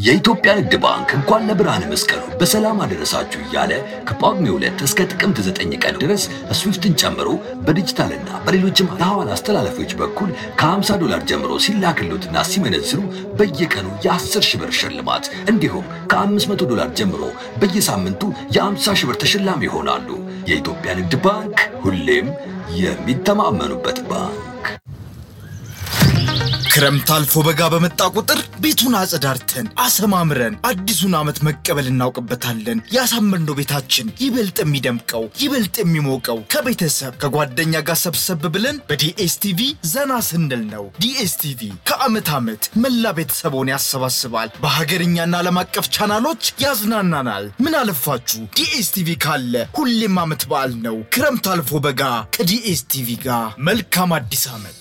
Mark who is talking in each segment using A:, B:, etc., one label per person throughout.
A: የኢትዮጵያ ንግድ ባንክ እንኳን ለብርሃነ መስቀሉ በሰላም አደረሳችሁ እያለ ከጳጉሜ ሁለት እስከ ጥቅምት ዘጠኝ ቀን ድረስ ስዊፍትን ጨምሮ በዲጂታልና በሌሎችም የሐዋላ አስተላለፊዎች በኩል ከ50 ዶላር ጀምሮ ሲላክሉትና ሲመነዝሩ በየቀኑ የ10 ሺህ ብር ሽልማት እንዲሁም ከ500 ዶላር ጀምሮ በየሳምንቱ የ50 ሺህ ብር ተሸላሚ ይሆናሉ። የኢትዮጵያ ንግድ ባንክ ሁሌም የሚተማመኑበት ባንክ።
B: ክረምት አልፎ በጋ በመጣ ቁጥር ቤቱን አጸዳርተን አሰማምረን አዲሱን ዓመት መቀበል እናውቅበታለን። ያሳመርነው ቤታችን ይበልጥ የሚደምቀው ይበልጥ የሚሞቀው ከቤተሰብ ከጓደኛ ጋር ሰብሰብ ብለን በዲኤስቲቪ ዘና ስንል ነው። ዲኤስቲቪ ከዓመት ዓመት መላ ቤተሰቦን ያሰባስባል። በሀገርኛና ዓለም አቀፍ ቻናሎች ያዝናናናል። ምን አለፋችሁ ዲኤስቲቪ ካለ ሁሌም ዓመት በዓል ነው። ክረምት አልፎ በጋ ከዲኤስቲቪ ጋር መልካም አዲስ ዓመት።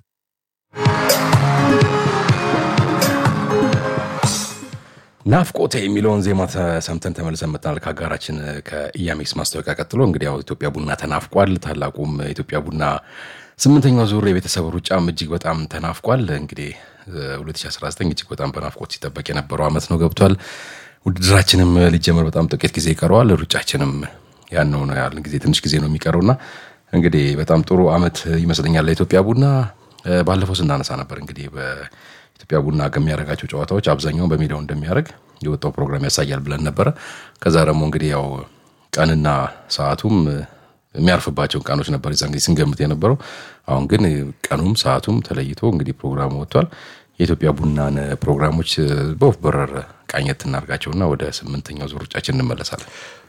C: ናፍቆቴ የሚለውን ዜማ ሰምተን ተመልሰን መጥተናል። ከአጋራችን ከኢያሜክስ ማስታወቂያ ቀጥሎ እንግዲህ ያው ኢትዮጵያ ቡና ተናፍቋል። ታላቁም ኢትዮጵያ ቡና ስምንተኛው ዙር የቤተሰብ ሩጫም እጅግ በጣም ተናፍቋል። እንግዲህ 2019 እጅግ በጣም በናፍቆት ሲጠበቅ የነበረው ዓመት ነው ገብቷል። ውድድራችንም ሊጀመር በጣም ጥቂት ጊዜ ይቀረዋል። ሩጫችንም ያነው ነው ያለን ጊዜ ትንሽ ጊዜ ነው የሚቀረውና እንግዲህ በጣም ጥሩ ዓመት ይመስለኛል ለኢትዮጵያ ቡና። ባለፈው ስናነሳ ነበር እንግዲህ ኢትዮጵያ ቡና ከሚያደርጋቸው ጨዋታዎች አብዛኛውን በሜዳው እንደሚያደርግ የወጣው ፕሮግራም ያሳያል ብለን ነበረ። ከዛ ደግሞ እንግዲህ ያው ቀንና ሰዓቱም የሚያርፍባቸውን ቀኖች ነበር የዛን ጊዜ ስንገምት የነበረው። አሁን ግን ቀኑም ሰዓቱም ተለይቶ እንግዲህ ፕሮግራሙ ወጥቷል። የኢትዮጵያ ቡናን ፕሮግራሞች በወፍ በረር ቃኘት እናድርጋቸውና ወደ ስምንተኛው ዙር ሩጫችን እንመለሳለን።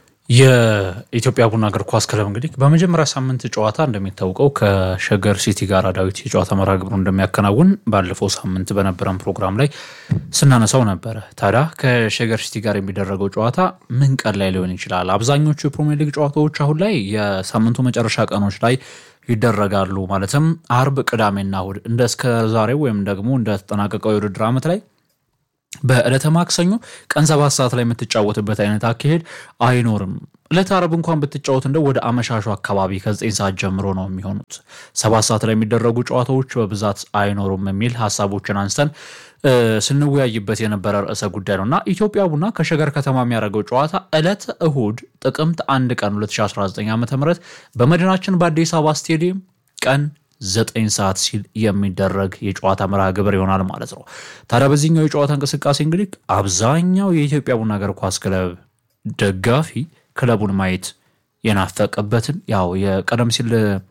D: የኢትዮጵያ ቡና እግር ኳስ ክለብ እንግዲህ በመጀመሪያ ሳምንት ጨዋታ እንደሚታወቀው ከሸገር ሲቲ ጋር ዳዊት የጨዋታ መርሃ ግብሩ እንደሚያከናውን ባለፈው ሳምንት በነበረን ፕሮግራም ላይ ስናነሳው ነበረ። ታዲያ ከሸገር ሲቲ ጋር የሚደረገው ጨዋታ ምን ቀን ላይ ሊሆን ይችላል? አብዛኞቹ የፕሪሚየር ሊግ ጨዋታዎች አሁን ላይ የሳምንቱ መጨረሻ ቀኖች ላይ ይደረጋሉ። ማለትም አርብ፣ ቅዳሜና እሁድ እንደ እስከ ዛሬው ወይም ደግሞ እንደተጠናቀቀው የውድድር ዓመት ላይ በዕለተ ማክሰኞ ቀን ሰባት ሰዓት ላይ የምትጫወትበት አይነት አካሄድ አይኖርም። ዕለተ አረብ እንኳን ብትጫወት እንደው ወደ አመሻሹ አካባቢ ከዘጠኝ ሰዓት ጀምሮ ነው የሚሆኑት። ሰባት ሰዓት ላይ የሚደረጉ ጨዋታዎች በብዛት አይኖሩም የሚል ሀሳቦችን አንስተን ስንወያይበት የነበረ ርዕሰ ጉዳይ ነው እና ኢትዮጵያ ቡና ከሸገር ከተማ የሚያደርገው ጨዋታ ዕለተ እሁድ ጥቅምት አንድ ቀን 2019 ዓ ም በመዲናችን በአዲስ አበባ ስቴዲየም ቀን ዘጠኝ ሰዓት ሲል የሚደረግ የጨዋታ መርሃ ግብር ይሆናል ማለት ነው። ታዲያ በዚህኛው የጨዋታ እንቅስቃሴ እንግዲህ አብዛኛው የኢትዮጵያ ቡና እግር ኳስ ክለብ ደጋፊ ክለቡን ማየት የናፈቀበትን ያው የቀደም ሲል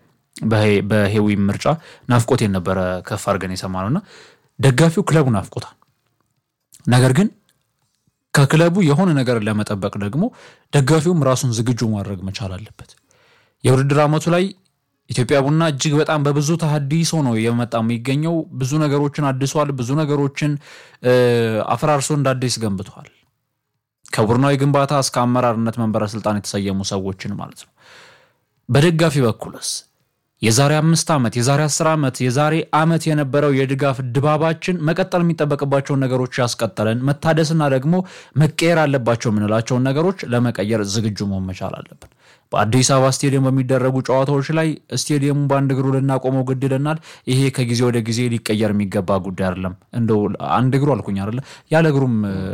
D: በሄዊ ምርጫ ናፍቆት የነበረ ከፍ አድርገን የሰማነው እና ደጋፊው ክለቡ ናፍቆታል። ነገር ግን ከክለቡ የሆነ ነገር ለመጠበቅ ደግሞ ደጋፊውም ራሱን ዝግጁ ማድረግ መቻል አለበት። የውድድር ዓመቱ ላይ ኢትዮጵያ ቡና እጅግ በጣም በብዙ ተሀዲሶ ነው የመጣ የሚገኘው። ብዙ ነገሮችን አድሷል። ብዙ ነገሮችን አፈራርሶ እንደ አዲስ ገንብቷል። ከቡድናዊ ግንባታ እስከ አመራርነት መንበረ ስልጣን የተሰየሙ ሰዎችን ማለት ነው። በደጋፊ በኩልስ የዛሬ አምስት ዓመት የዛሬ አስር ዓመት የዛሬ ዓመት የነበረው የድጋፍ ድባባችን መቀጠል የሚጠበቅባቸውን ነገሮች ያስቀጠለን መታደስና ደግሞ መቀየር አለባቸው የምንላቸውን ነገሮች ለመቀየር ዝግጁ መሆን መቻል አለብን። በአዲስ አበባ ስቴዲየም በሚደረጉ ጨዋታዎች ላይ ስቴዲየሙ በአንድ እግሩ ልናቆመው ግድ ይለናል። ይሄ ከጊዜ ወደ ጊዜ ሊቀየር የሚገባ ጉዳይ አይደለም። እንደው አንድ እግሩ አልኩኝ አይደለ፣ ያለ እግሩም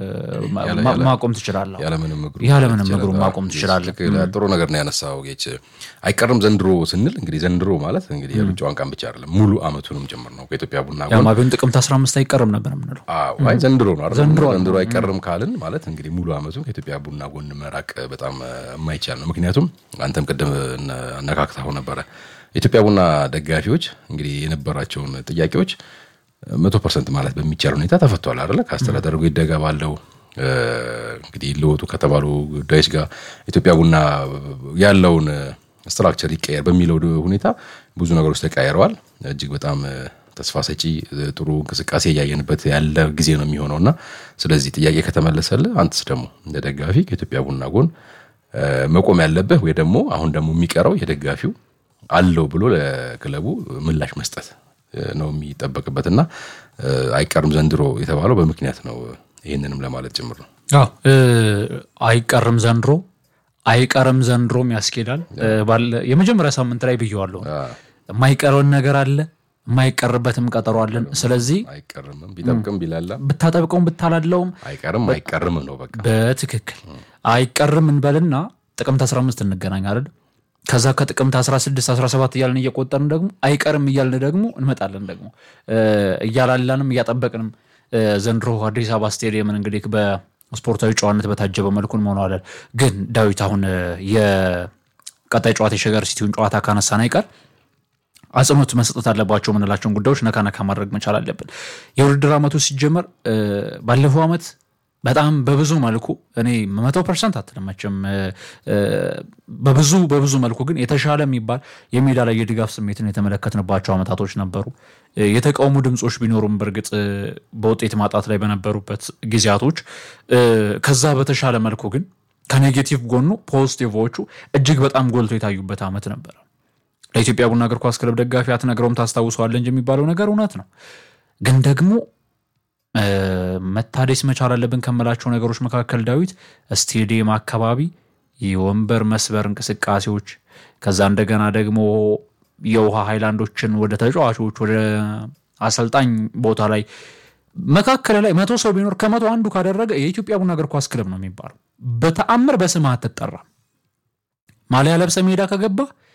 D: ማቆም ትችላለህ። ያለምንም እግሩ ማቆም ትችላለህ።
C: ጥሩ ነገር ነው ያነሳው ጌች። አይቀርም ዘንድሮ ስንል እንግዲህ ዘንድሮ ማለት እንግዲህ የሩጫዋን ቀን ብቻ አይደለም ሙሉ ዓመቱንም ጭምር ነው። ከኢትዮጵያ ቡና
D: ያማ ቢሆን ጥቅምት 15 አይቀርም ነበር የምንለው።
C: አይ ዘንድሮ ነው አይደል? ዘንድሮ አይቀርም ካልን ማለት እንግዲህ ሙሉ ዓመቱን ከኢትዮጵያ ቡና ጎን መራቅ በጣም የማይቻል ነው። ምክንያቱም አንተም ቅድም አነካክተው ነበረ የኢትዮጵያ ቡና ደጋፊዎች እንግዲህ የነበራቸውን ጥያቄዎች መቶ ፐርሰንት ማለት በሚቻል ሁኔታ ተፈቷል አይደለ? ከአስተዳደሩ ይደጋ ባለው እንግዲህ ለወጡ ከተባሉ ጉዳዮች ጋር ኢትዮጵያ ቡና ያለውን ስትራክቸር ይቀየር በሚለው ሁኔታ ብዙ ነገሮች ተቀያይረዋል። እጅግ በጣም ተስፋ ሰጪ ጥሩ እንቅስቃሴ እያየንበት ያለ ጊዜ ነው የሚሆነው እና ስለዚህ ጥያቄ ከተመለሰልህ አንተስ ደግሞ እንደ ደጋፊ ከኢትዮጵያ ቡና ጎን መቆም ያለብህ ወይ ደግሞ አሁን ደግሞ የሚቀረው የደጋፊው አለው ብሎ ለክለቡ ምላሽ መስጠት ነው የሚጠበቅበት እና አይቀርም ዘንድሮ የተባለው በምክንያት ነው። ይህንንም ለማለት ጭምር ነው።
D: አዎ አይቀርም ዘንድሮ አይቀርም ዘንድሮም ያስኬዳል። የመጀመሪያ ሳምንት ላይ ብየዋለሁ። የማይቀረውን ነገር አለ የማይቀርበትም ቀጠሮ አለን። ስለዚህ
C: አይቀርምም ቢጠብቅም ቢላላ
D: ብታጠብቀውም ብታላለውም
C: አይቀርም አይቀርም ነው በቃ
D: በትክክል አይቀርም እንበልና ጥቅምት 15 እንገናኝ አይደል? ከዛ ከጥቅምት 16 17 እያልን እየቆጠርን ደግሞ አይቀርም እያልን ደግሞ እንመጣለን ደግሞ እ፣ እያላላንም እያጠበቅንም እ፣ ዘንድሮ አዲስ አበባ ስቴዲየምን እንግዲህ በስፖርታዊ ጨዋነት በታጀበ መልኩ እንሆነዋለን። ግን ዳዊት አሁን እ፣ የቀጣይ ጨዋታ የሸገር ሲቲውን ጨዋታ ካነሳን አይቀር አጽንኦት መስጠት አለባቸው የምንላቸውን ጉዳዮች ነካ ነካ ማድረግ መቻል አለብን። የውድድር ዓመቱ ሲጀመር እ፣ ባለፈው ዓመት በጣም በብዙ መልኩ እኔ መቶ ፐርሰንት አትለመችም በብዙ በብዙ መልኩ ግን የተሻለ የሚባል የሜዳ ላይ የድጋፍ ስሜትን የተመለከትንባቸው ዓመታቶች ነበሩ። እ፣ የተቃውሞ ድምፆች ቢኖሩም በእርግጥ እ፣ በውጤት ማጣት ላይ በነበሩበት ጊዜያቶች እ፣ ከዛ በተሻለ መልኩ ግን ከኔጌቲቭ ጎኑ ፖዚቲቮቹ እጅግ በጣም ጎልቶ የታዩበት ዓመት ነበረ። ለኢትዮጵያ ቡና እግር ኳስ ክለብ ደጋፊ አትነግረውም ታስታውሰዋለህ እንጂ የሚባለው ነገር እውነት ነው። ግን ደግሞ እ፣ መታደስ መቻል አለብን ከምላቸው ነገሮች መካከል ዳዊት ስቴዲየም አካባቢ የወንበር መስበር እንቅስቃሴዎች፣ ከዛ እንደገና ደግሞ የውሃ ሃይላንዶችን ወደ ተጫዋቾች ወደ አሰልጣኝ ቦታ ላይ መካከል ላይ መቶ ሰው ቢኖር ከመቶ አንዱ ካደረገ የኢትዮጵያ ቡና እግር ኳስ ክለብ ነው የሚባለው። በተአምር በስምህ አትጠራም። ማሊያ ለብሰ ሜዳ ከገባ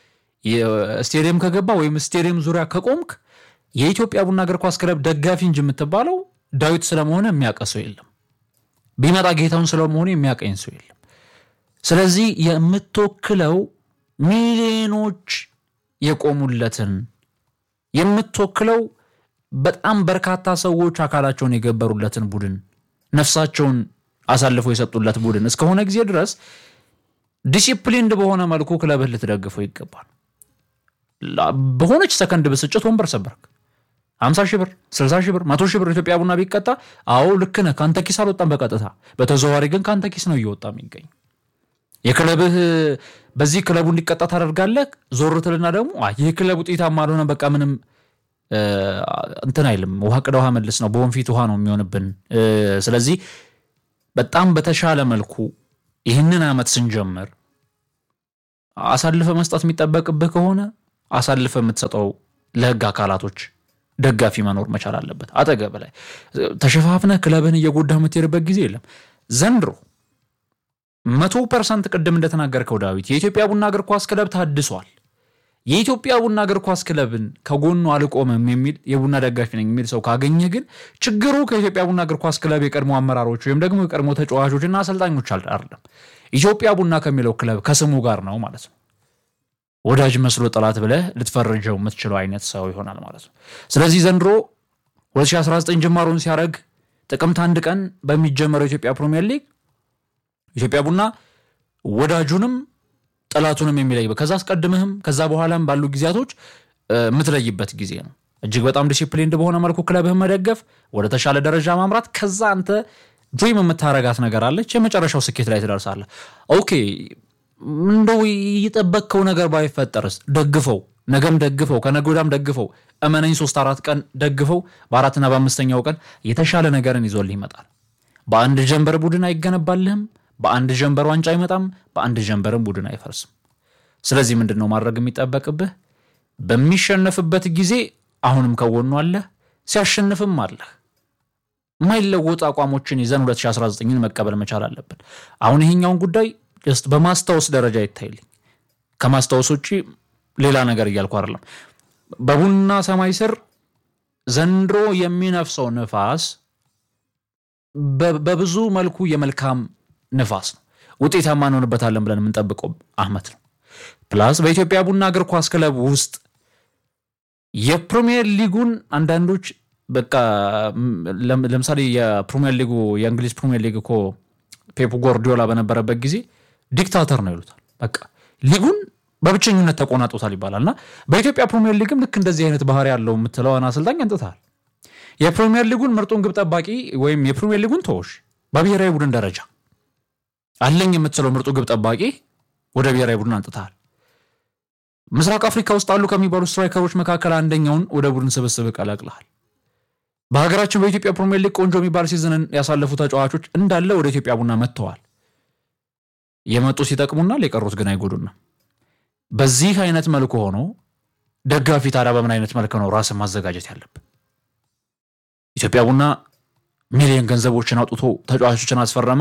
D: ስቴዲየም ከገባ ወይም ስቴዲየም ዙሪያ ከቆምክ የኢትዮጵያ ቡና እግር ኳስ ክለብ ደጋፊ እንጂ የምትባለው ዳዊት ስለመሆነ የሚያውቅ ሰው የለም። ቢመጣ ጌታውን ስለመሆኑ የሚያቀኝ ሰው የለም። ስለዚህ የምትወክለው ሚሊዮኖች የቆሙለትን የምትወክለው በጣም በርካታ ሰዎች አካላቸውን የገበሩለትን ቡድን ነፍሳቸውን አሳልፈው የሰጡለት ቡድን እስከሆነ ጊዜ ድረስ ዲሲፕሊንድ በሆነ መልኩ ክለብህ ልትደግፈው ይገባል። ላ- በሆነች ሰከንድ ብስጭት ወንበር ሰበርክ። 50 ሺህ ብር፣ 60 ሺህ ብር፣ 100 ሺህ ብር ኢትዮጵያ ቡና ቢቀጣ አዎ ልክ ነህ፣ ከአንተ ኪስ አልወጣም በቀጥታ በተዘዋዋሪ ግን ከአንተ ኪስ ነው እየወጣ የሚገኝ። የክለብህ በዚህ ክለቡ እንዲቀጣ ታደርጋለህ። ዞር ትልና ደግሞ አይ ይህ ክለብ ውጤታማ አልሆነ በቃ ምንም እ፣ እንትን አይልም። ውሃ ቅዳ ውሃ መልስ ነው፣ በወንፊት ውሃ ነው የሚሆንብን። እ፣ ስለዚህ በጣም በተሻለ መልኩ ይህንን ዓመት ስንጀምር አሳልፈ መስጠት የሚጠበቅብህ ከሆነ አሳልፈ የምትሰጠው ለህግ አካላቶች ደጋፊ መኖር መቻል አለበት። አጠገብ ላይ ተሸፋፍነህ ክለብህን እየጎዳ የምትሄድበት ጊዜ የለም። ዘንድሮ መቶ ፐርሰንት ቅድም እንደተናገርከው ዳዊት የኢትዮጵያ ቡና እግር ኳስ ክለብ ታድሷል። የኢትዮጵያ ቡና እግር ኳስ ክለብን ከጎኑ አልቆምም የሚል የቡና ደጋፊ ነኝ የሚል ሰው ካገኘ ግን ችግሩ ከኢትዮጵያ ቡና እግር ኳስ ክለብ የቀድሞ አመራሮች ወይም ደግሞ የቀድሞ ተጫዋቾችና አሰልጣኞች አል- አይደለም። ኢትዮጵያ ቡና ከሚለው ክለብ ከስሙ ጋር ነው ማለት ነው። ወዳጅ መስሎ ጠላት ብለህ ልትፈርጀው የምትችለው አይነት ሰው ይሆናል ማለት ነው። ስለዚህ ዘንድሮ 2019 ጅማሮን ሲያደርግ ጥቅምት አንድ ቀን በሚጀመረው የኢትዮጵያ ፕሪሚየር ሊግ ኢትዮጵያ ቡና ወዳጁንም ጠላቱንም የሚለይበት ከዛ አስቀድምህም ከዛ በኋላም ባሉ ጊዜያቶች እ፣ የምትለይበት ጊዜ ነው። እጅግ በጣም ዲሲፕሊንድ በሆነ መልኩ ክለብህን መደገፍ፣ ወደ ተሻለ ደረጃ ማምራት። ከዛ አንተ ድሪም የምታረጋት ነገር አለች። የመጨረሻው ስኬት ላይ ትደርሳለህ። ኦኬ እንደው የጠበቅከው ነገር ባይፈጠርስ ደግፈው፣ ነገም ደግፈው፣ ከነገ ወዲያም ደግፈው፣ እመነኝ ሶስት አራት ቀን ደግፈው፣ በአራትና በአምስተኛው ቀን የተሻለ ነገርን ይዞልህ ይመጣል። በአንድ ጀንበር ቡድን አይገነባልህም። በአንድ ጀንበር ዋንጫ አይመጣም። በአንድ ጀንበርም ቡድን አይፈርስም። ስለዚህ ምንድን ነው ማድረግ የሚጠበቅብህ? በሚሸነፍበት ጊዜ አሁንም ከጎኑ አለህ፣ ሲያሸንፍም አለህ። የማይለወጡ አቋሞችን ይዘን 2019ን መቀበል መቻል አለብን። አሁን ይሄኛውን ጉዳይ ጀስት በማስታወስ ደረጃ ይታይልኝ። ከማስታወስ ውጭ ሌላ ነገር እያልኩ አይደለም። በቡና ሰማይ ስር ዘንድሮ የሚነፍሰው ንፋስ በ- በብዙ መልኩ የመልካም ንፋስ ነው። ውጤታማ እንሆንበታለን ብለን የምንጠብቀው አመት ነው። ፕላስ በኢትዮጵያ ቡና እግር ኳስ ክለብ ውስጥ የፕሪሚየር ሊጉን አንዳንዶች በቃ ም- ለም- ለምሳሌ የፕሪሚየር ሊጉ የእንግሊዝ ፕሪሚየር ሊግ እኮ ፔፕ ጎርዲዮላ በነበረበት ጊዜ ዲክታተር ነው ይሉታል። በቃ ሊጉን በብቸኝነት ተቆናጦታል ይባላል እና በኢትዮጵያ ፕሪሚየር ሊግም ልክ እንደዚህ አይነት ባህሪ ያለው የምትለውን አሰልጣኝ አንጥታል። የፕሪሚየር ሊጉን ምርጡን ግብ ጠባቂ ወይም የፕሪሚየር ሊጉን ተወሽ በብሔራዊ ቡድን ደረጃ አለኝ የምትለው ምርጡ ግብ ጠባቂ ወደ ብሔራዊ ቡድን አንጥተሃል። ምስራቅ አፍሪካ ውስጥ አሉ ከሚባሉ ስትራይከሮች መካከል አንደኛውን ወደ ቡድን ስብስብ ቀላቅለሃል። በሀገራችን በኢትዮጵያ ፕሪሚየር ሊግ ቆንጆ የሚባል ሲዝንን ያሳለፉ ተጫዋቾች እንዳለ ወደ ኢትዮጵያ ቡና መጥተዋል። የመጡ ሲጠቅሙናል፣ የቀሩት ግን አይጎዱና በዚህ አይነት መልኩ ሆኖ ደጋፊ ታዲያ በምን አይነት መልክ ነው ራስን ማዘጋጀት ያለብን? ኢትዮጵያ ቡና ሚሊዮን ገንዘቦችን አውጥቶ ተጫዋቾችን አስፈረመ።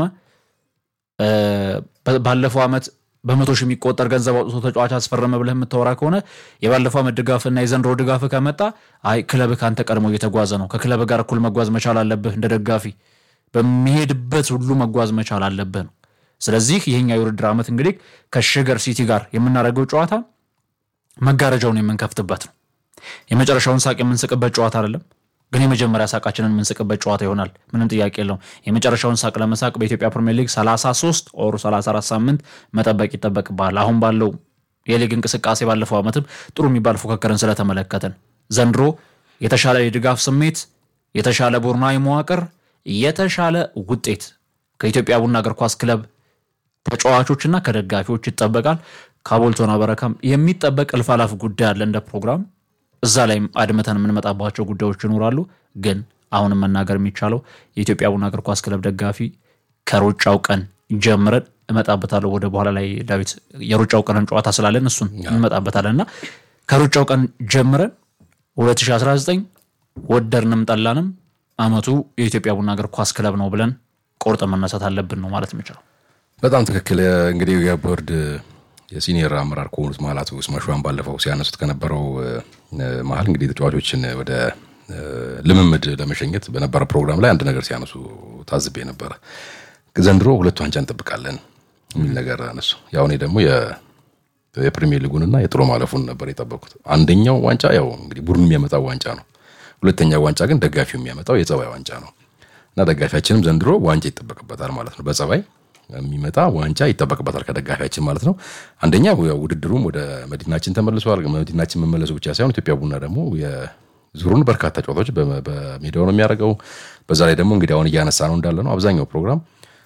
D: ባለፈው ዓመት በመቶ ሺህ የሚቆጠር ገንዘብ አውጥቶ ተጫዋች አስፈረመ ብለህ የምታወራ ከሆነ የባለፈው ዓመት ድጋፍና የዘንድሮ ድጋፍ ከመጣ አይ ክለብህ ከአንተ ቀድሞ እየተጓዘ ነው፣ ከክለብ ጋር እኩል መጓዝ መቻል አለብህ። እንደ ደጋፊ በሚሄድበት ሁሉ መጓዝ መቻል አለብህ ነው። ስለዚህ ይህኛው የውድድር ዓመት እንግዲህ ከሸገር ሲቲ ጋር የምናደርገው ጨዋታ መጋረጃውን የምንከፍትበት ነው። የመጨረሻውን ሳቅ የምንስቅበት ጨዋታ አይደለም፣ ግን የመጀመሪያ ሳቃችንን የምንስቅበት ጨዋታ ይሆናል። ምንም ጥያቄ የለውም። የመጨረሻውን ሳቅ ለመሳቅ በኢትዮጵያ ፕሪሚየር ሊግ 33 ኦር 34 ሳምንት መጠበቅ ይጠበቅብሃል። አሁን ባለው የሊግ እንቅስቃሴ ባለፈው ዓመትም ጥሩ የሚባል ፉክክርን ስለተመለከትን ዘንድሮ የተሻለ የድጋፍ ስሜት፣ የተሻለ ቡድናዊ መዋቅር፣ የተሻለ ውጤት ከኢትዮጵያ ቡና እግር ኳስ ክለብ ተጫዋቾችና ከደጋፊዎች ይጠበቃል። ከአቦልቶና በረካም የሚጠበቅ እልፍ አላፍ ጉዳይ አለ እንደ ፕሮግራም እዛ ላይም አድምተን የምንመጣባቸው ጉዳዮች ይኖራሉ። ግን አሁንም መናገር የሚቻለው የኢትዮጵያ ቡና እግር ኳስ ክለብ ደጋፊ ከሩጫው ቀን ጀምረን እመጣበታለሁ ወደ በኋላ ላይ ዳዊት የሩጫው ቀንን ጨዋታ ስላለን እሱን እንመጣበታለን እና ከሩጫው ቀን ጀምረን 2019 ወደድንም ጠላንም አመቱ የኢትዮጵያ ቡና እግር ኳስ ክለብ ነው ብለን ቆርጠ መነሳት አለብን ነው ማለት የምችለው።
C: በጣም ትክክል። እንግዲህ የቦርድ የሲኒየር አመራር ከሆኑት መሀል አቶ ስማሽዋን ባለፈው ሲያነሱት ከነበረው መሀል እንግዲህ ተጫዋቾችን ወደ ልምምድ ለመሸኘት በነበረ ፕሮግራም ላይ አንድ ነገር ሲያነሱ ታዝቤ ነበረ። ዘንድሮ ሁለት ዋንጫ እንጠብቃለን የሚል ነገር አነሱ። ያው እኔ ደግሞ የፕሪሚየር ሊጉንና የጥሎ ማለፉን ነበር የጠበቁት። አንደኛው ዋንጫ ያው እንግዲህ ቡድኑ የሚያመጣው ዋንጫ ነው። ሁለተኛው ዋንጫ ግን ደጋፊው የሚያመጣው የጸባይ ዋንጫ ነው እና ደጋፊያችንም ዘንድሮ ዋንጫ ይጠበቅበታል ማለት ነው በጸባይ የሚመጣ ዋንጫ ይጠበቅበታል ከደጋፊያችን ማለት ነው። አንደኛ ውድድሩም ወደ መዲናችን ተመልሷል። መዲናችን መመለሱ ብቻ ሳይሆን ኢትዮጵያ ቡና ደግሞ የዙሩን በርካታ ጨዋታዎች በሜዳው ነው የሚያደርገው። በዛ ላይ ደግሞ እንግዲህ አሁን እያነሳ ነው እንዳለ ነው አብዛኛው ፕሮግራም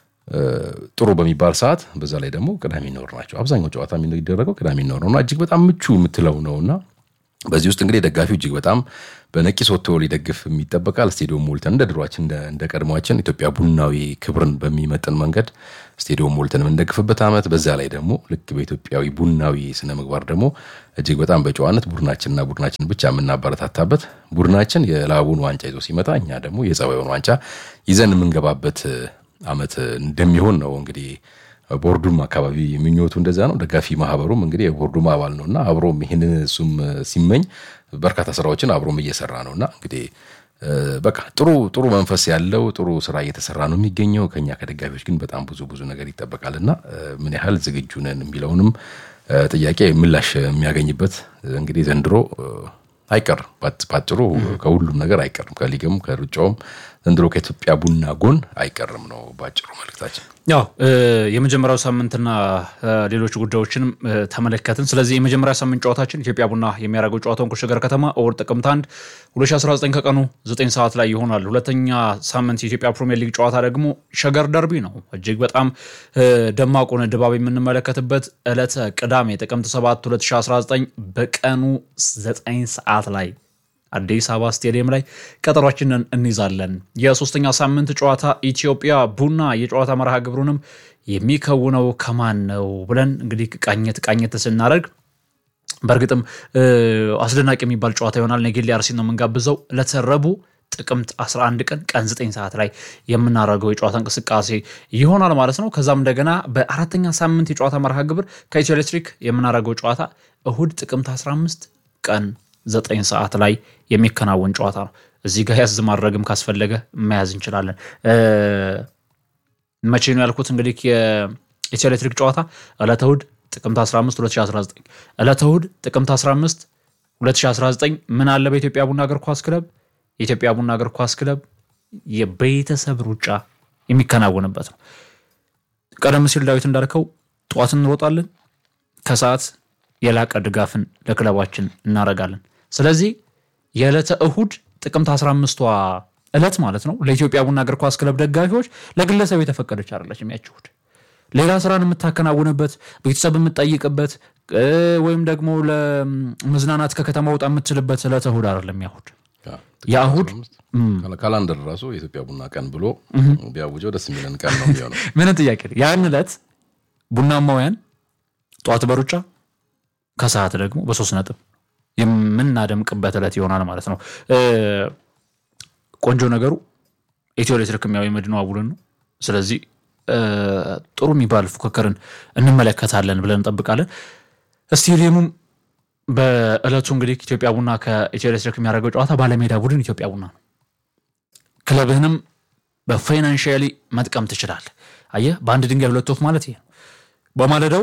C: ጥሩ በሚባል ሰዓት፣ በዛ ላይ ደግሞ ቅዳሜ እና እሑድ ናቸው። አብዛኛው ጨዋታ የሚደረገው ቅዳሜ እና እሑድ ነው እና እጅግ በጣም ምቹ የምትለው ነው እና በዚህ ውስጥ እንግዲህ ደጋፊው እጅግ በጣም በነቂስ ወጥቶ ሊደግፍ የሚጠበቃል። ስቴዲዮም ሞልተን እንደ ድሯችን እንደ ቀድሟችን ኢትዮጵያ ቡናዊ ክብርን በሚመጥን መንገድ ስቴዲዮም ሞልተን የምንደግፍበት ዓመት፣ በዛ ላይ ደግሞ ልክ በኢትዮጵያዊ ቡናዊ ስነ ምግባር ደግሞ እጅግ በጣም በጨዋነት ቡድናችንና ቡድናችን ብቻ የምናበረታታበት ቡድናችን የላቡን ዋንጫ ይዞ ሲመጣ እኛ ደግሞ የጸባዩን ዋንጫ ይዘን የምንገባበት ዓመት እንደሚሆን ነው እንግዲህ ቦርዱም አካባቢ የሚኞቱ እንደዛ ነው። ደጋፊ ማህበሩም እንግዲህ የቦርዱም አባል ነው እና አብሮም ይህንን እሱም ሲመኝ በርካታ ስራዎችን አብሮም እየሰራ ነው እና እንግዲህ በቃ ጥሩ ጥሩ መንፈስ ያለው ጥሩ ስራ እየተሰራ ነው የሚገኘው። ከኛ ከደጋፊዎች ግን በጣም ብዙ ብዙ ነገር ይጠበቃል እና ምን ያህል ዝግጁ ነን የሚለውንም ጥያቄ ምላሽ የሚያገኝበት እንግዲህ ዘንድሮ አይቀርም። ባጭሩ ከሁሉም ነገር አይቀርም። ከሊግም ከሩጫውም ዘንድሮ ከኢትዮጵያ ቡና ጎን አይቀርም ነው ባጭሩ መልክታችን።
D: ያው የመጀመሪያው ሳምንትና ሌሎች ጉዳዮችንም ተመለከትን። ስለዚህ የመጀመሪያ ሳምንት ጨዋታችን ኢትዮጵያ ቡና የሚያደርገው ጨዋታውን ከሸገር ከተማ እሑድ ጥቅምት 1 2019 ከቀኑ 9 ሰዓት ላይ ይሆናል። ሁለተኛ ሳምንት የኢትዮጵያ ፕሪሚየር ሊግ ጨዋታ ደግሞ ሸገር ደርቢ ነው። እጅግ በጣም ደማቁን ድባብ የምንመለከትበት ዕለተ ቅዳሜ ጥቅምት 7 2019 በቀኑ 9 ሰዓት ላይ አዲስ አበባ ስቴዲየም ላይ ቀጠሯችንን እንይዛለን። የሶስተኛ ሳምንት ጨዋታ ኢትዮጵያ ቡና የጨዋታ መርሃ ግብሩንም የሚከውነው ከማን ነው ብለን እንግዲህ ቃኘት ቃኘት ስናደርግ በእርግጥም አስደናቂ የሚባል ጨዋታ ይሆናል። ኔጌሌ አርሲ ነው የምንጋብዘው። ዕለተ ረቡዕ ጥቅምት 11 ቀን ቀን 9 ሰዓት ላይ የምናደርገው የጨዋታ እንቅስቃሴ ይሆናል ማለት ነው። ከዛም እንደገና በአራተኛ ሳምንት የጨዋታ መርሃ ግብር ከኢትዮ ኤሌክትሪክ የምናደርገው ጨዋታ እሁድ ጥቅምት 15 ቀን ዘጠኝ ሰዓት ላይ የሚከናወን ጨዋታ ነው። እዚህ ጋር ያዝ ማድረግም ካስፈለገ መያዝ እንችላለን። መቼ ነው ያልኩት? እንግዲህ የኢትዮ ኤሌክትሪክ ጨዋታ ዕለተ እሑድ ጥቅምት 15 2019 ዕለተ እሑድ ጥቅምት 15 2019 ምን አለ በኢትዮጵያ ቡና እግር ኳስ ክለብ የኢትዮጵያ ቡና እግር ኳስ ክለብ የቤተሰብ ሩጫ የሚከናወንበት ነው። ቀደም ሲል ዳዊት እንዳልከው ጠዋት እንሮጣለን ከሰዓት የላቀ ድጋፍን ለክለባችን እናደርጋለን። ስለዚህ የዕለተ እሁድ ጥቅምት 15ቷ ዕለት ማለት ነው ለኢትዮጵያ ቡና እግር ኳስ ክለብ ደጋፊዎች ለግለሰብ የተፈቀደች አይደለችም። ያች እሁድ ሌላ ስራን የምታከናውንበት ቤተሰብ የምትጠይቅበት ወይም ደግሞ ለመዝናናት ከከተማ ወጣ የምትችልበት ዕለተ እሁድ አይደለም። ያሁድ የእሁድ
C: ካላንደር ራሱ የኢትዮጵያ ቡና ቀን ብሎ ቢያውጀው ደስ የሚለን ቀን ነው የሚሆነው።
D: ምንም ጥያቄ ያን ዕለት ቡናማውያን ጠዋት በሩጫ ከሰዓት ደግሞ በሶስት ነጥብ የምናደምቅበት ዕለት ይሆናል ማለት ነው። ቆንጆ ነገሩ ኢትዮ ኤሌክትሪክ ያው የመድነዋ ቡድን ነው። ስለዚህ ጥሩ የሚባል ፉክክርን እንመለከታለን ብለን እንጠብቃለን። ስቴዲየሙም በዕለቱ እንግዲህ ኢትዮጵያ ቡና ከኢትዮ ኤሌክትሪክ የሚያደርገው ጨዋታ ባለሜዳ ቡድን ኢትዮጵያ ቡና ነው። ክለብህንም በፋይናንሽያሊ መጥቀም ትችላለህ። አየህ፣ በአንድ ድንጋይ ሁለት ወፍ ማለት ይሄ ነው። በማለዳው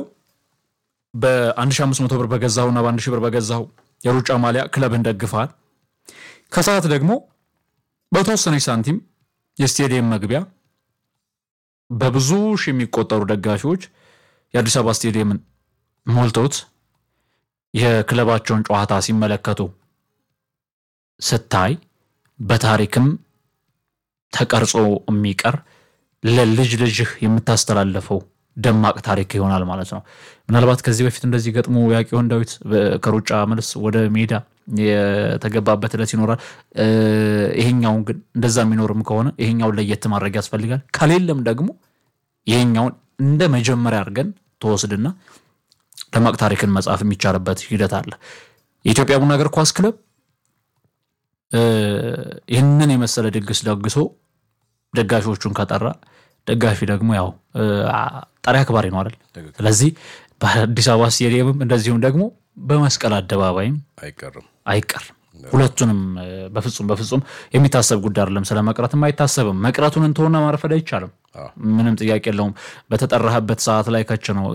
D: በ1500 ብር በገዛሁና በአንድ ሺህ ብር በገዛሁ የሩጫ ማሊያ ክለብህን ደግፈሃል። ከሰዓት ደግሞ በተወሰነች ሳንቲም የስቴዲየም መግቢያ በብዙ ሺህ የሚቆጠሩ ደጋፊዎች የአዲስ አበባ ስቴዲየምን ሞልተውት የክለባቸውን ጨዋታ ሲመለከቱ ስታይ በታሪክም ተቀርጾ የሚቀር ለልጅ ልጅህ የምታስተላለፈው ደማቅ ታሪክ ይሆናል ማለት ነው። ምናልባት ከዚህ በፊት እንደዚህ ገጥሞ ያቄውን ዳዊት ከሩጫ መልስ ወደ ሜዳ የተገባበት ዕለት ይኖራል። ይሄኛውን ግን እንደዛ የሚኖርም ከሆነ ይሄኛውን ለየት ማድረግ ያስፈልጋል። ከሌለም ደግሞ ይሄኛውን እንደ መጀመሪያ አድርገን ተወስድና ደማቅ ታሪክን መጻፍ የሚቻልበት ሂደት አለ። የኢትዮጵያ ቡና እግር ኳስ ክለብ ይህንን የመሰለ ድግስ ደግሶ ደጋፊዎቹን ከጠራ ደጋፊ ደግሞ ያው ጠሪ አክባሪ ነው አይደል? ስለዚህ በአዲስ አበባ ስቴዲየምም እንደዚሁም ደግሞ በመስቀል አደባባይም
C: አይቀርም
D: አይቀርም። ሁለቱንም በፍጹም በፍጹም የሚታሰብ ጉዳይ አይደለም። ስለ መቅረትም አይታሰብም። መቅረቱን እንተውና ማረፈድ አይቻልም። ምንም ጥያቄ የለውም። በተጠራህበት ሰዓት ላይ ከች ነው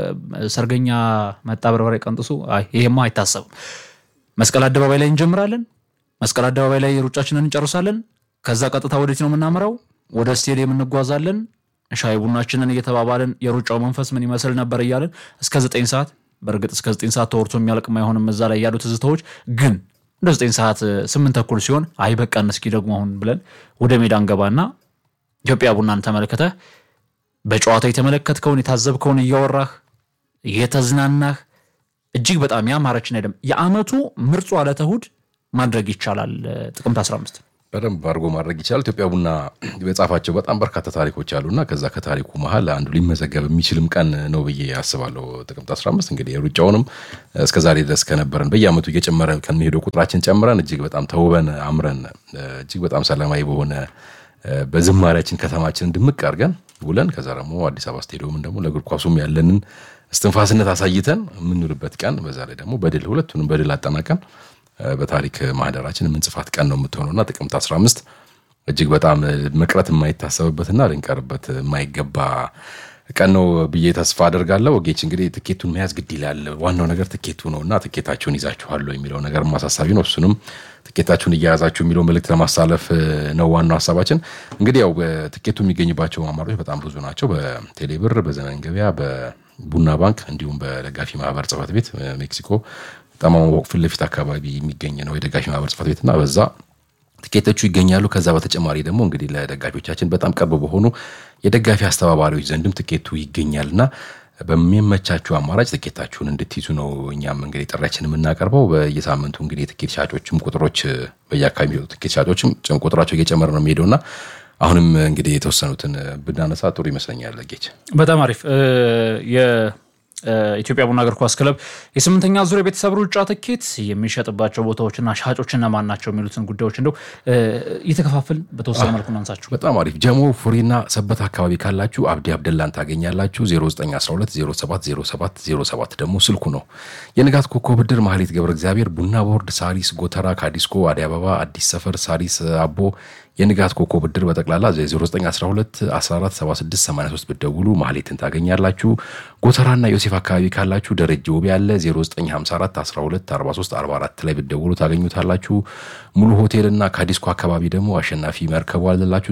D: ሰርገኛ መጣ በርበሬ ቀንጥሱ፣ ይሄማ አይታሰብም። መስቀል አደባባይ ላይ እንጀምራለን። መስቀል አደባባይ ላይ ሩጫችንን እንጨርሳለን። ከዛ ቀጥታ ወዴት ነው የምናምራው? ወደ ስቴዲየም እንጓዛለን። ሻይ ቡናችንን እየተባባልን የሩጫው መንፈስ ምን ይመስል ነበር እያለን እስከ ዘጠኝ ሰዓት በእርግጥ እስከ ዘጠኝ ሰዓት ተወርቶ የሚያልቅም አይሆንም። እዛ ላይ ያሉ ትዝታዎች ግን እንደ ዘጠኝ ሰዓት ስምንት ተኩል ሲሆን አይ በቃን እስኪ ደግሞ አሁን ብለን ወደ ሜዳ እንገባና ኢትዮጵያ ቡናን ተመልክተህ በጨዋታ የተመለከትከውን የታዘብከውን እያወራህ እየተዝናናህ እጅግ በጣም ያማረችን አይደለም የዓመቱ ምርጡ ዕለተ እሑድ ማድረግ ይቻላል። ጥቅምት 15
C: በደንብ አድርጎ ማድረግ ይቻላል። ኢትዮጵያ ቡና የጻፋቸው በጣም በርካታ ታሪኮች አሉና ከዛ ከታሪኩ መሀል አንዱ ሊመዘገብ የሚችልም ቀን ነው ብዬ አስባለሁ። ጥቅምት 15 እንግዲህ የሩጫውንም እስከ ዛሬ ድረስ ከነበረን በየዓመቱ እየጨመረ ከሚሄደው ቁጥራችን ጨምረን እጅግ በጣም ተውበን አምረን እጅግ በጣም ሰላማዊ በሆነ በዝማሪያችን ከተማችንን ድምቅ አድርገን ውለን ከዛ ደግሞ አዲስ አበባ ስቴዲየምን ደግሞ ለእግር ኳሱም ያለንን እስትንፋስነት አሳይተን የምንውልበት ቀን በዛ ላይ ደግሞ በድል ሁለቱንም በድል አጠናቀን በታሪክ ማህደራችን የምንጽፋት ቀን ነው የምትሆነውና ጥቅምት 15 እጅግ በጣም መቅረት የማይታሰብበትና ልንቀርበት የማይገባ ቀን ነው ብዬ ተስፋ አደርጋለሁ። ወጌች እንግዲህ ትኬቱን መያዝ ግድ ይላል። ዋናው ነገር ትኬቱ ነው እና ትኬታችሁን ይዛችኋል የሚለው ነገር ማሳሳቢ ነው። እሱንም ትኬታችሁን እየያዛችሁ የሚለው መልእክት ለማሳለፍ ነው ዋናው ሀሳባችን። እንግዲህ ያው ትኬቱ የሚገኝባቸው አማራጮች በጣም ብዙ ናቸው። በቴሌብር፣ በዘመን ገበያ፣ በቡና ባንክ እንዲሁም በደጋፊ ማህበር ጽሕፈት ቤት ሜክሲኮ ጠማማ ፊት ለፊት አካባቢ የሚገኝ ነው የደጋፊ ማህበር ጽሕፈት ቤትና በዛ ትኬቶቹ ይገኛሉ። ከዛ በተጨማሪ ደግሞ እንግዲህ ለደጋፊዎቻችን በጣም ቅርብ በሆኑ የደጋፊ አስተባባሪዎች ዘንድም ትኬቱ ይገኛልና በሚመቻችሁ አማራጭ ትኬታችሁን እንድትይዙ ነው እኛም እንግዲህ ጥሪያችን የምናቀርበው። በየሳምንቱ እንግዲህ የትኬት ሻጮችም ቁጥሮች በየአካባቢ የሚወጡ ትኬት ሻጮችም ቁጥራቸው እየጨመረ ነው የሚሄደውና አሁንም እንግዲህ የተወሰኑትን ብናነሳ ጥሩ ይመስለኛል። ጌች
D: በጣም አሪፍ ኢትዮጵያ ቡና እግር ኳስ ክለብ የስምንተኛ ዙር የቤተሰብ ሩጫ ትኬት የሚሸጥባቸው ቦታዎችና ሻጮች እነማን ናቸው የሚሉትን ጉዳዮች እንደው እየተከፋፍል በተወሰነ መልኩ እናንሳችሁ።
C: በጣም አሪፍ ጀሞ ፉሪና ሰበት አካባቢ ካላችሁ አብዲ አብደላን ታገኛላችሁ። 0912070707 ደግሞ ስልኩ ነው። የንጋት ኮከብ ብድር ማህሌት ገብረ እግዚአብሔር፣ ቡና ቦርድ፣ ሳሪስ ጎተራ፣ ካዲስኮ፣ አዲስ አበባ፣ አዲስ ሰፈር፣ ሳሪስ አቦ የንጋት ኮከብ ብድር በጠቅላላ 0912147683 ብትደውሉ ማህሌትን ታገኛላችሁ። ጎተራና ዮሴፍ አካባቢ ካላችሁ ደረጀ ውቤ ያለ 0954124344 ላይ ብትደውሉ ታገኙታላችሁ። ሙሉ ሆቴልና ካዲስኮ አካባቢ ደግሞ አሸናፊ መርከቡ አለላችሁ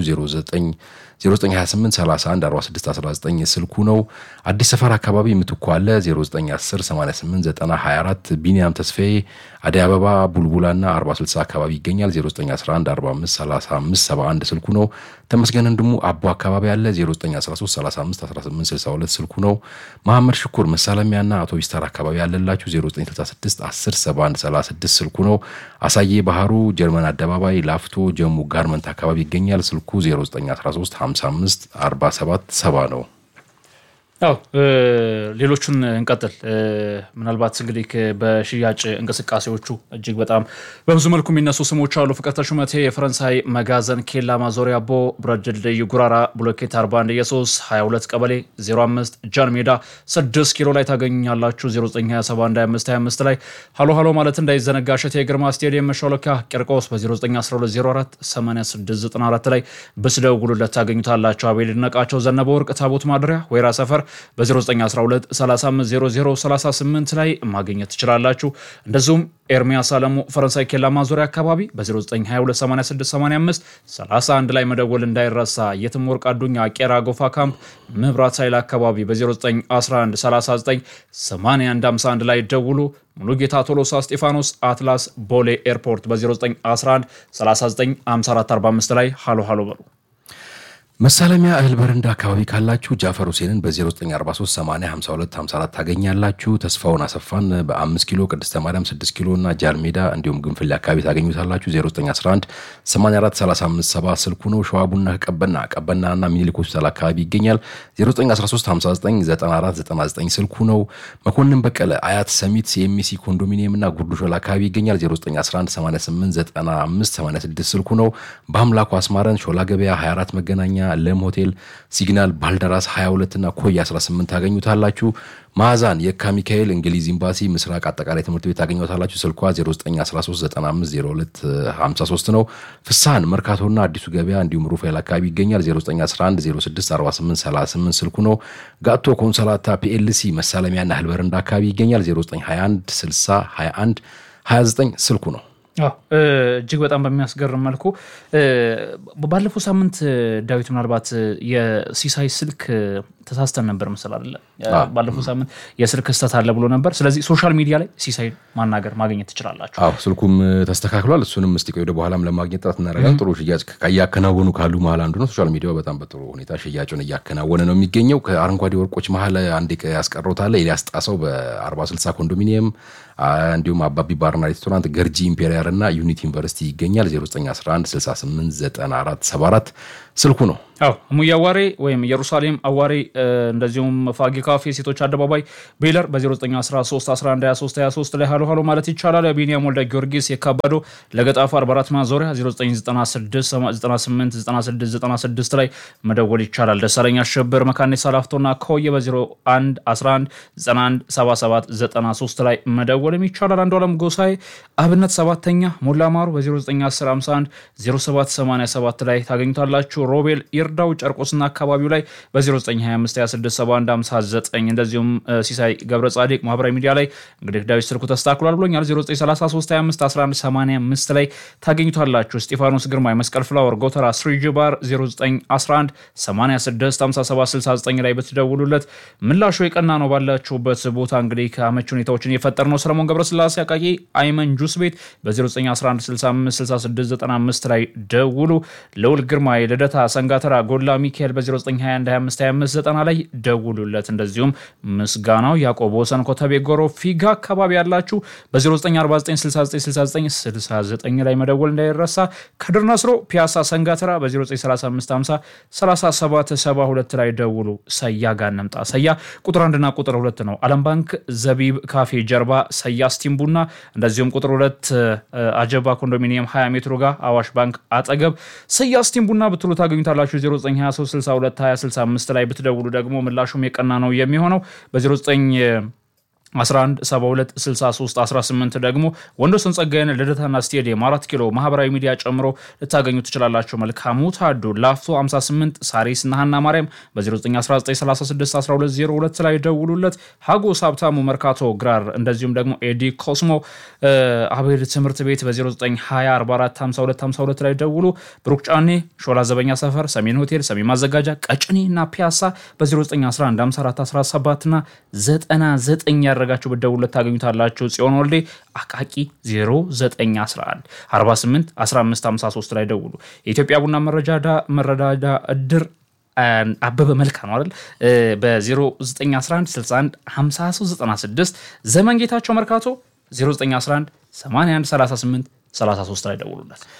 C: 0928314619 ስልኩ ነው። አዲስ ሰፈር አካባቢ ምትኩ አለ 0910889024 ቢኒያም ተስፋዬ አዲስ አበባ ቡልቡላና 4060 አካባቢ ይገኛል 0911453571 ስልኩ ነው። ተመስገን እንድሙ አቦ አካባቢ አለ 0913351862 ስልኩ ነው። መሐመድ ሽኩር መሳለሚያና አውቶቢስ ተራ አካባቢ ያለላችሁ 0966107136 ስልኩ ነው። አሳዬ ባህሩ ጀርመን አደባባይ ላፍቶ ጀሙ ጋርመንት አካባቢ ይገኛል ስልኩ 0913554770 ነው።
D: አዎ ሌሎቹን እንቀጥል። ምናልባት እንግዲህ በሽያጭ እንቅስቃሴዎቹ እጅግ በጣም በብዙ መልኩ የሚነሱ ስሞች አሉ። ፍቅርተ ሹመቴ የፈረንሳይ መጋዘን ኬላ ማዞሪያ ቦ ብረት ድልድይ ጉራራ ብሎኬት 41 ኢየሱስ 22 ቀበሌ 05 ጃን ሜዳ 6 ኪሎ ላይ ታገኛላችሁ። 09272525 ላይ ሀሎ ሀሎ ማለት እንዳይዘነጋ እሸቴ የግርማ ስቴዲየም መሿለኪያ ቂርቆስ በ091204 8694 ላይ ብትደውሉለት ታገኙታላችሁ። አቤል ይድነቃቸው ዘነበ ወርቅ ታቦት ማደሪያ ወይራ ሰፈር በ0912 350038 ላይ ማግኘት ትችላላችሁ። እንደዚሁም ኤርሚያስ አለሙ ፈረንሳይ ኬላ ማዞሪያ አካባቢ በ09228685 31 ላይ መደወል እንዳይረሳ። የትም ወርቅ አዱኛ ቄራ ጎፋ ካምፕ መብራት ኃይል አካባቢ በ0911398151 ላይ ደውሉ። ሙሉጌታ ቶሎሳ እስጢፋኖስ አትላስ ቦሌ ኤርፖርት በ0911 395445 ላይ ሃሎ ሃሎ በሉ።
C: መሳለሚያ እህል በረንዳ አካባቢ ካላችሁ ጃፈር ሁሴንን በ0943805254 ታገኛላችሁ። ተስፋውን አሰፋን በ5 ኪሎ፣ ቅድስተ ማርያም 6 ኪሎ እና ጃን ሜዳ እንዲሁም ግንፍሌ አካባቢ ታገኙታላችሁ። 0911 843570 ስልኩ ነው። ሸዋ ቡና ቀበና ቀበና እና ሚኒሊክ ሆስፒታል አካባቢ ይገኛል። 0913599499 ስልኩ ነው። መኮንን በቀለ አያት ሰሚት የኤምሲ ኮንዶሚኒየም እና ጉርዱ ሾላ አካባቢ ይገኛል። 0911889586 ስልኩ ነው። በአምላኩ አስማረን ሾላ ገበያ 24 መገናኛ ለም ሆቴል ሲግናል ባልደራስ 22 እና ኮይ 18 ታገኙታላችሁ። ማዛን የካ ሚካኤል እንግሊዝ ኤምባሲ ምስራቅ አጠቃላይ ትምህርት ቤት ታገኙታላችሁ። ስልኳ 0913950253 ነው። ፍሳን መርካቶና አዲሱ ገበያ እንዲሁም ሩፋኤል አካባቢ ይገኛል። 0911064838 ስልኩ ነው። ጋቶ ኮንሰላታ ፒኤልሲ መሳለሚያና እህል በረንዳ አካባቢ ይገኛል። 0921 60 21 29 ስልኩ ነው።
D: እጅግ በጣም በሚያስገርም መልኩ ባለፈው ሳምንት ዳዊት ምናልባት የሲሳይ ስልክ ተሳስተን ነበር ምስል አለ ባለፈው ሳምንት የስልክ ስህተት አለ ብሎ ነበር። ስለዚህ ሶሻል ሚዲያ ላይ ሲሳይ ማናገር ማግኘት ትችላላችሁ።
C: አዎ ስልኩም ተስተካክሏል። እሱንም እስቲ ቆይ ወደ በኋላም ለማግኘት ጥረት እናደርጋለን። ጥሩ ሽያጭ እያከናወኑ ካሉ መሀል አንዱ ነው። ሶሻል ሚዲያው በጣም በጥሩ ሁኔታ ሽያጩን እያከናወነ ነው የሚገኘው። ከአረንጓዴ ወርቆች መሀል አንድ ያስቀረውታለ ኤልያስ ጣሰው በአርባ ስልሳ ኮንዶሚኒየም እንዲሁም አባቢ ባርና ሬስቶራንት ገርጂ ኢምፔሪያል እና ዩኒቲ ዩኒቨርሲቲ ይገኛል። 0911689474 ስልኩ ነው።
D: አዎ ሙያ አዋሬ ወይም ኢየሩሳሌም አዋሬ እንደዚሁም ፋጊ ካፌ ሴቶች አደባባይ ቤለር በ0913112323 ላይ ሀሎ ሀሎ ማለት ይቻላል። ቢኒያም ወልደ ጊዮርጊስ የካባዶ ለገጣፉ 44 ማዞሪያ 0996989696 ላይ መደወል ይቻላል። ደሳለኛ አሸብር መካኔ ሳላፍቶና ከወየ በ0111917793 ላይ መደወልም ይቻላል። አንዱ አለም ጎሳይ አብነት ሰባተኛ ሞላ ማሩ በ0910510787 ላይ ታገኙታላችሁ። ሮቤል ይርዳው ጨርቆስና አካባቢው ላይ በ0925267159 እንደዚሁም ሲሳይ ገብረ ጻዲቅ ማህበራዊ ሚዲያ ላይ እንግዲህ ዳዊት ስልኩ ተስተካክሏል ብሎኛል። 0933251185 ላይ ታገኙታላችሁ። እስጢፋኖስ ግርማ የመስቀል ፍላወር ጎተራ ስሪጅ ባር 0911865769 ላይ ብትደውሉለት ምላሹ የቀና ነው ባላችሁበት ቦታ እንግዲህ ከአመች ሁኔታዎችን እየፈጠር ነው። ሰለሞን ገብረስላሴ አቃቂ አይመን ጁስ ቤት በ0911656695 ላይ ደውሉ። ልዑል ግርማ የልደታ ሰንጋተራ ጎላ ሚካኤል በ0921252590 ላይ ደውሉለት። እንደዚሁም ምስጋናው ያዕቆብ ወሰን ኮተቤ ጎሮ ፊጋ አካባቢ ያላችሁ በ0949696969 ላይ መደወል እንዳይረሳ። ከድር ነስሮ ፒያሳ ሰንጋተራ በ09353772 ላይ ደውሉ። ሰያ ጋር እንምጣ። ሰያ ቁጥር አንድና ቁጥር ሁለት ነው። ዓለም ባንክ ዘቢብ ካፌ ጀርባ ሰያ ስቲም ቡና እንደዚሁም ቁጥር ሁለት አጀባ ኮንዶሚኒየም 20 ሜትሮ ጋር አዋሽ ባንክ አጠገብ ሰያ ስቲም ቡና ብትሉ ታገኙታላችሁ። 0923622065 ላይ ብትደውሉ ደግሞ ምላሹም የቀና ነው የሚሆነው በ09 11726318 ደግሞ ወንዶሰን ጸጋዬን ልደታና ስቴዲየም አራት ኪሎ ማህበራዊ ሚዲያ ጨምሮ ልታገኙ ትችላላችሁ። መልካሙ ታዱ ላፍቶ 58 ሳሪስ ናሃና ማርያም በ0919361202 ላይ ደውሉለት። ሀጎስ ሀብታሙ መርካቶ ግራር እንደዚሁም ደግሞ ኤዲ ኮስሞ አቤል ትምህርት ቤት በ0920445252 ላይ ደውሉ። ብሩክ ጫኔ ሾላ ዘበኛ ሰፈር ሰሜን ሆቴል ሰሜን ማዘጋጃ ቀጭኔ እና ፒያሳ በ09115417 እና 99 ያደረጋችሁ ብትደውሉለት ታገኙታላችሁ። ጽዮን ወልዴ አቃቂ 0911 48 1553 ላይ ደውሉ። የኢትዮጵያ ቡና መረዳጃ እድር አበበ መልካ ነው አይደል? በ0911 61 5396 ዘመን ጌታቸው መርካቶ 0911 81 38 33 ላይ ደውሉለት።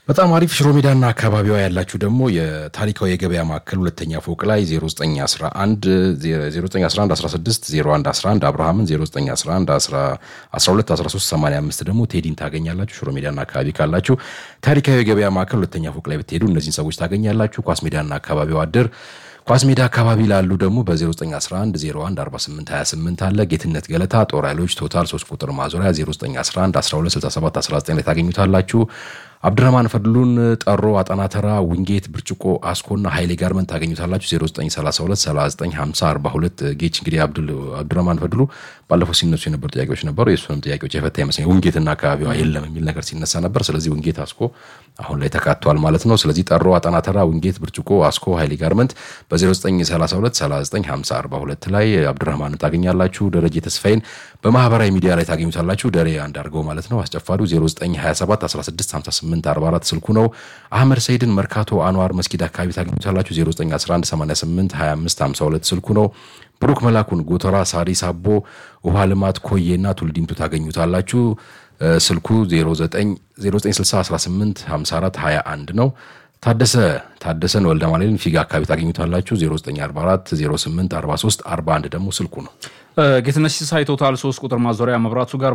C: በጣም አሪፍ ሽሮ ሜዳና አካባቢዋ ያላችሁ ደግሞ የታሪካዊ የገበያ ማዕከል ሁለተኛ ፎቅ ላይ 0911 16 0111 አብርሃምን 0911 12 13 85 ደግሞ ቴዲን ታገኛላችሁ። ሽሮ ሜዳና አካባቢ ካላችሁ ታሪካዊ የገበያ ማዕከል ሁለተኛ ፎቅ ላይ ብትሄዱ እነዚህን ሰዎች ታገኛላችሁ። ኳስ ሜዳና አካባቢው አድር ኳስ ሜዳ አካባቢ ላሉ ደግሞ በ0911 01 48 28 አለ። ጌትነት ገለታ ጦር ኃይሎች ቶታል 3 ቁጥር ማዞሪያ 0911 12 67 19 ላይ ታገኙታላችሁ። አብድረማን ፈድሉን ጠሮ፣ አጠናተራ፣ ዊንጌት፣ ብርጭቆ፣ አስኮና ኃይሌ ጋርመንት ታገኙታላችሁ። 0932 39 50 42 ጌች እንግዲህ አብዱረማን ፈድሉ ባለፈው ሲነሱ የነበሩ ጥያቄዎች ነበሩ። የእሱንም ጥያቄዎች የፈታ ይመስለኛል። ውንጌትና አካባቢዋ የለም የሚል ነገር ሲነሳ ነበር። ስለዚህ ውንጌት፣ አስኮ አሁን ላይ ተካቷል ማለት ነው። ስለዚህ ጠሮ፣ አጠናተራ፣ ውንጌት፣ ብርጭቆ፣ አስኮ፣ ኃይሌ ጋርመንት በ0932 39 50 42 ላይ አብዱረህማንን ታገኛላችሁ። ደረጀ ተስፋይን በማህበራዊ ሚዲያ ላይ ታገኙታላችሁ። ደሬ አንዳርገው ማለት ነው። አስጨፋዱ 0927 16 58 44 ስልኩ ነው። አህመድ ሰይድን መርካቶ አንዋር መስጊድ አካባቢ ታገኙታላችሁ። 0911 88 25 52 ስልኩ ነው። ብሩክ መላኩን ጎተራ፣ ሳሪስ አቦ፣ ውሃ ልማት፣ ኮዬና ቱልዲምቱ ታገኙታላችሁ። ስልኩ 096018 54 21 ነው። ታደሰ ታደሰን ወልደ ማርያምን ፊጋ አካባቢ ታገኙታላችሁ። 0944 08 43 41 ደግሞ ስልኩ ነው።
D: ጌትነት ሲሳይ ቶታል 3 ቁጥር ማዞሪያ መብራቱ ጋር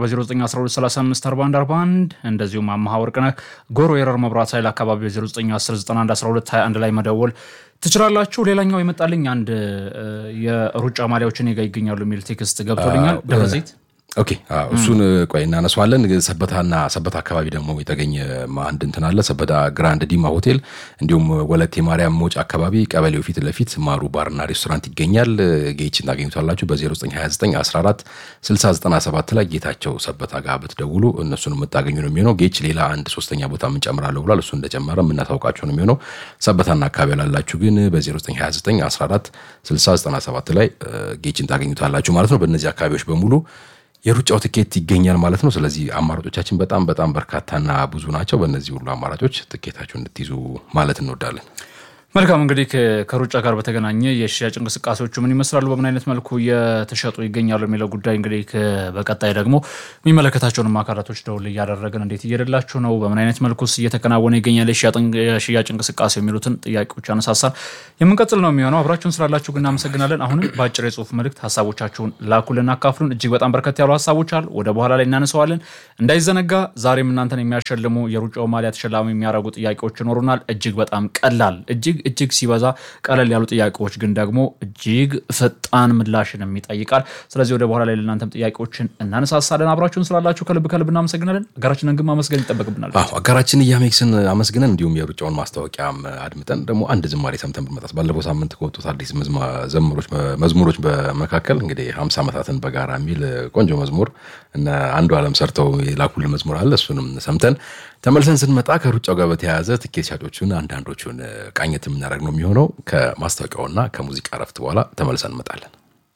D: በ0912354141 እንደዚሁም አመሃ ወርቅነህ ጎሮ የረር መብራት ኃይል አካባቢ በ0910911221 ላይ መደወል ትችላላችሁ። ሌላኛው የመጣልኝ አንድ የሩጫ ማሊያዎችን ጋ ይገኛሉ የሚል ቴክስት ገብቶልኛል። ደብረዘይት
C: ኦኬ እሱን ቆይ እናነሷለን። ሰበታና ሰበታ አካባቢ ደግሞ የተገኘ አንድ እንትን አለ። ሰበታ ግራንድ ዲማ ሆቴል እንዲሁም ወለቴ ማርያም መውጫ አካባቢ ቀበሌው ፊት ለፊት ማሩ ባርና ሬስቶራንት ይገኛል። ጌችን ታገኙታላችሁ በ0929 14 6097 ላይ ጌታቸው ሰበታ ጋር ብትደውሉ እነሱን የምታገኙ ነው የሚሆነው። ጌች ሌላ አንድ ሶስተኛ ቦታ የምንጨምራለሁ ብሏል። እሱ እንደጨመረ የምናታውቃቸው ነው የሚሆነው። ሰበታና አካባቢ ላላችሁ ግን በ0929 14 6097 ላይ ጌችን ታገኙታላችሁ ማለት ነው። በእነዚህ አካባቢዎች በሙሉ የሩጫው ትኬት ይገኛል ማለት ነው። ስለዚህ አማራጮቻችን በጣም በጣም በርካታና ብዙ ናቸው። በእነዚህ ሁሉ አማራጮች ትኬታችሁ እንድትይዙ ማለት እንወዳለን።
D: መልካም እንግዲህ ከሩጫ ጋር በተገናኘ የሽያጭ እንቅስቃሴዎቹ ምን ይመስላሉ፣ በምን አይነት መልኩ እየተሸጡ ይገኛሉ የሚለው ጉዳይ እንግዲህ በቀጣይ ደግሞ የሚመለከታቸውንም አካላቶች ደውል እያደረግን እንዴት እየደላችሁ ነው፣ በምን አይነት መልኩስ እየተከናወነ ይገኛል የሽያጭ እንቅስቃሴ የሚሉትን ጥያቄዎች አነሳሳን የምንቀጥል ነው የሚሆነው። አብራችሁን ስላላችሁ ግን እናመሰግናለን። አሁንም በአጭር የጽሁፍ መልእክት ሀሳቦቻችሁን ላኩልን፣ አካፍሉን። እጅግ በጣም በርከት ያሉ ሀሳቦች አሉ፣ ወደ በኋላ ላይ እናነሰዋለን። እንዳይዘነጋ ዛሬም እናንተን የሚያሸልሙ የሩጫው ማሊያ ተሸላሚ የሚያደርጉ ጥያቄዎች ይኖሩናል። እጅግ በጣም ቀላል እጅግ እጅግ ሲበዛ ቀለል ያሉ ጥያቄዎች ግን ደግሞ እጅግ ፈጣን ምላሽንም ይጠይቃል። ስለዚህ ወደ በኋላ ላይ ለእናንተም ጥያቄዎችን እናነሳሳለን። አብራችሁን ስላላችሁ ከልብ ከልብ እናመሰግናለን። አጋራችንን ግን ማመስገን ይጠበቅብናል።
C: አዎ አጋራችን እያሜክስን አመስግነን እንዲሁም የሩጫውን ማስታወቂያም አድምጠን ደግሞ አንድ ዝማሬ ሰምተን ብንመጣስ ባለፈው ሳምንት ከወጡት አዲስ መዝሙሮች በመካከል እንግዲህ ሀምሳ ዓመታትን በጋራ የሚል ቆንጆ መዝሙር እነ አንዱ ዓለም ሰርተው የላኩልን መዝሙር አለ። እሱንም ሰምተን ተመልሰን ስንመጣ ከሩጫው ጋር በተያያዘ ትኬት ሻጮቹን አንዳንዶቹን ቃኘት የምናደርግ ነው የሚሆነው። ከማስታወቂያውና ከሙዚቃ እረፍት በኋላ ተመልሰን እንመጣለን።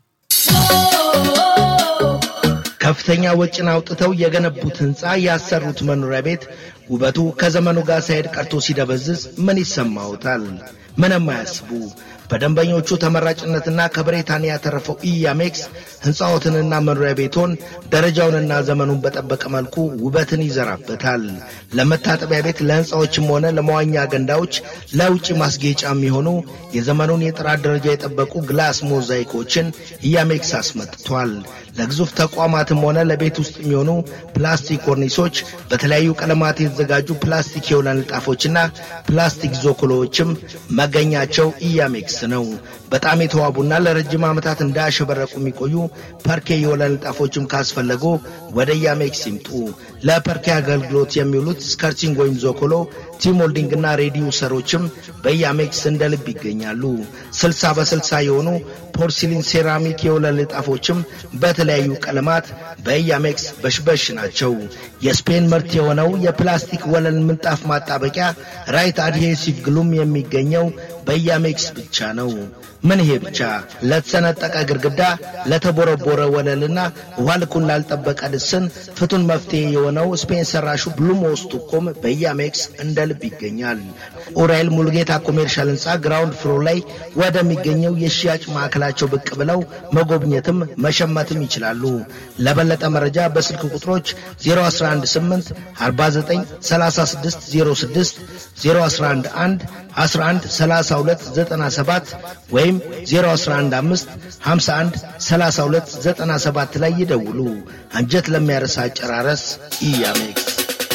E: ከፍተኛ ወጪን አውጥተው የገነቡት ህንፃ ያሰሩት መኖሪያ ቤት ውበቱ ከዘመኑ ጋር ሳይሄድ ቀርቶ ሲደበዝዝ ምን ይሰማዎታል? ምንም አያስቡ። በደንበኞቹ ተመራጭነትና ከብሪታንያ ያተረፈው ኢያሜክስ ሕንፃዎትንና መኖሪያ ቤቶን ደረጃውንና ዘመኑን በጠበቀ መልኩ ውበትን ይዘራበታል። ለመታጠቢያ ቤት፣ ለሕንፃዎችም ሆነ ለመዋኛ ገንዳዎች፣ ለውጭ ማስጌጫ የሚሆኑ የዘመኑን የጥራት ደረጃ የጠበቁ ግላስ ሞዛይኮችን ኢያሜክስ አስመጥቷል። ለግዙፍ ተቋማትም ሆነ ለቤት ውስጥ የሚሆኑ ፕላስቲክ ኮርኒሶች፣ በተለያዩ ቀለማት የተዘጋጁ ፕላስቲክ የወለል ንጣፎችና ፕላስቲክ ዞኮሎዎችም መገኛቸው ኢያሜክስ ነው። በጣም የተዋቡና ለረጅም ዓመታት እንዳያሸበረቁ የሚቆዩ ፐርኬ የወለል ንጣፎችም ካስፈለጉ ወደ ኢያሜክስ ይምጡ። ለፐርኬ አገልግሎት የሚውሉት ስከርቲንግ ወይም ዞኮሎ፣ ቲሞልዲንግና ሬዲዩሰሮችም በኢያሜክስ እንደ ልብ ይገኛሉ። ስልሳ በስልሳ የሆኑ ፖርሲሊን ሴራሚክ የወለል ንጣፎችም በተለያዩ ቀለማት በኢያሜክስ በሽበሽ ናቸው። የስፔን ምርት የሆነው የፕላስቲክ ወለል ምንጣፍ ማጣበቂያ ራይት አድሄሲቭ ግሉም የሚገኘው በያሜክስ ብቻ ነው። ምን ይሄ ብቻ! ለተሰነጠቀ ግድግዳ፣ ለተቦረቦረ ወለልና ውሃ ልኩን ላልጠበቀ ልስን ፍቱን መፍትሄ የሆነው ስፔን ሰራሹ ብሉሞስቱኮም በያሜክስ እንደ ልብ ይገኛል። ኡራኤል ሙሉጌታ ኮሜርሻል ህንፃ ግራውንድ ፍሎር ላይ ወደሚገኘው የሽያጭ ማዕከላቸው ብቅ ብለው መጎብኘትም መሸመትም ይችላሉ። ለበለጠ መረጃ በስልክ ቁጥሮች 0118 49 36 06 0111 11 32 97 ወይም 0115 51 32 97 ላይ ይደውሉ። አንጀት ለሚያረሳ አጨራረስ ኢያሜክስ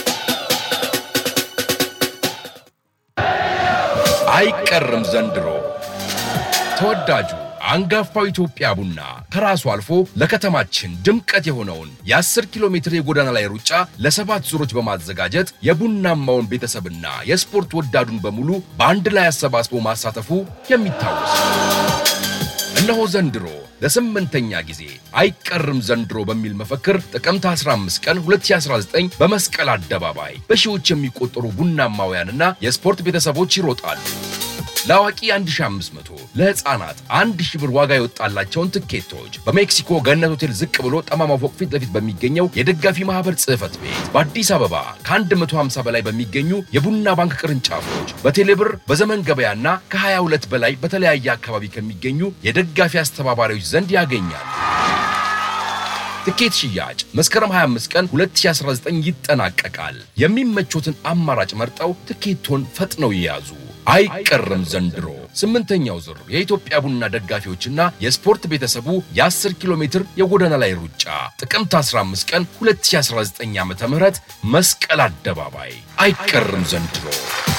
F: አይቀርም ዘንድሮ ተወዳጁ አንጋፋው ኢትዮጵያ ቡና ከራሱ አልፎ ለከተማችን ድምቀት የሆነውን የ10 ኪሎ ሜትር የጎዳና ላይ ሩጫ ለሰባት ዙሮች በማዘጋጀት የቡናማውን ቤተሰብና የስፖርት ወዳዱን በሙሉ በአንድ ላይ አሰባስቦ ማሳተፉ የሚታወስ እነሆ ዘንድሮ ለስምንተኛ ጊዜ አይቀርም ዘንድሮ በሚል መፈክር ጥቅምት 15 ቀን 2019 በመስቀል አደባባይ በሺዎች የሚቆጠሩ ቡናማውያንና የስፖርት ቤተሰቦች ይሮጣሉ። ለአዋቂ 1500 ለሕፃናት 1000 ብር ዋጋ የወጣላቸውን ትኬቶች በሜክሲኮ ገነት ሆቴል ዝቅ ብሎ ጠማማ ፎቅ ፊት ለፊት በሚገኘው የደጋፊ ማህበር ጽሕፈት ቤት በአዲስ አበባ ከ150 በላይ በሚገኙ የቡና ባንክ ቅርንጫፎች በቴሌብር በዘመን ገበያና ከ22 በላይ በተለያየ አካባቢ ከሚገኙ የደጋፊ አስተባባሪዎች ዘንድ ያገኛል። ትኬት ሽያጭ መስከረም 25 ቀን 2019 ይጠናቀቃል። የሚመቾትን አማራጭ መርጠው ትኬቶን ፈጥነው ይያዙ። አይቀርም ዘንድሮ ስምንተኛው ዙር የኢትዮጵያ ቡና ደጋፊዎችና የስፖርት ቤተሰቡ የ10 ኪሎ ሜትር የጎዳና ላይ ሩጫ ጥቅምት 15 ቀን 2019 ዓ ም መስቀል አደባባይ አይቀርም ዘንድሮ